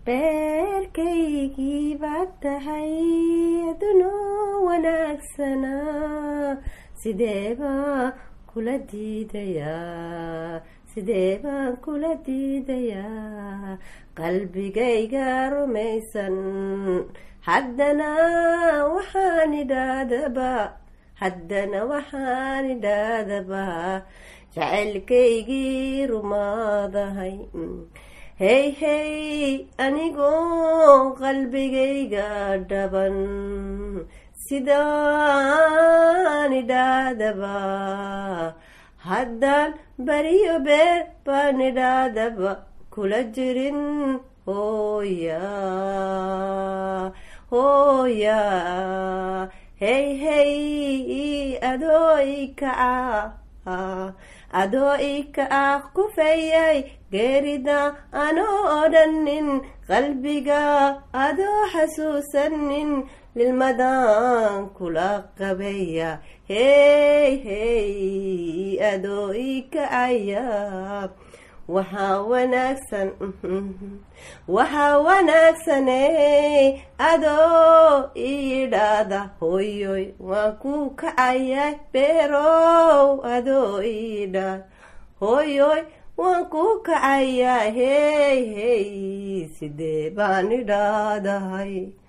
beerkaygii baad tahay adunoo wanaagsanaa sidee baan kula diidayaa sidee baan kula diidayaa qalbigayga rumaysan haddana waxaan idhaadaba haddana waxaan idhaadaba jacaylkaygii rumaadahay hey hey anigoo qalbigayga dhaban sidaan idhaadaba haddaan beriyo beer baan idhaadaba kula jirin hooya hooya hey hey adoo ikaca adoo ikaah kufayay geerida anoo odhanin qalbiga adoo xasuusanin lilmadaan kula qabaya hey hey adoo ikacaya waxaa wanaagsan waxaa wanaagsane adoo iidhaada hoyoy waan ku kacaya beerow adoo iidhaada hoyoy waan ku kacaya hey hey sidee baan idhaadahay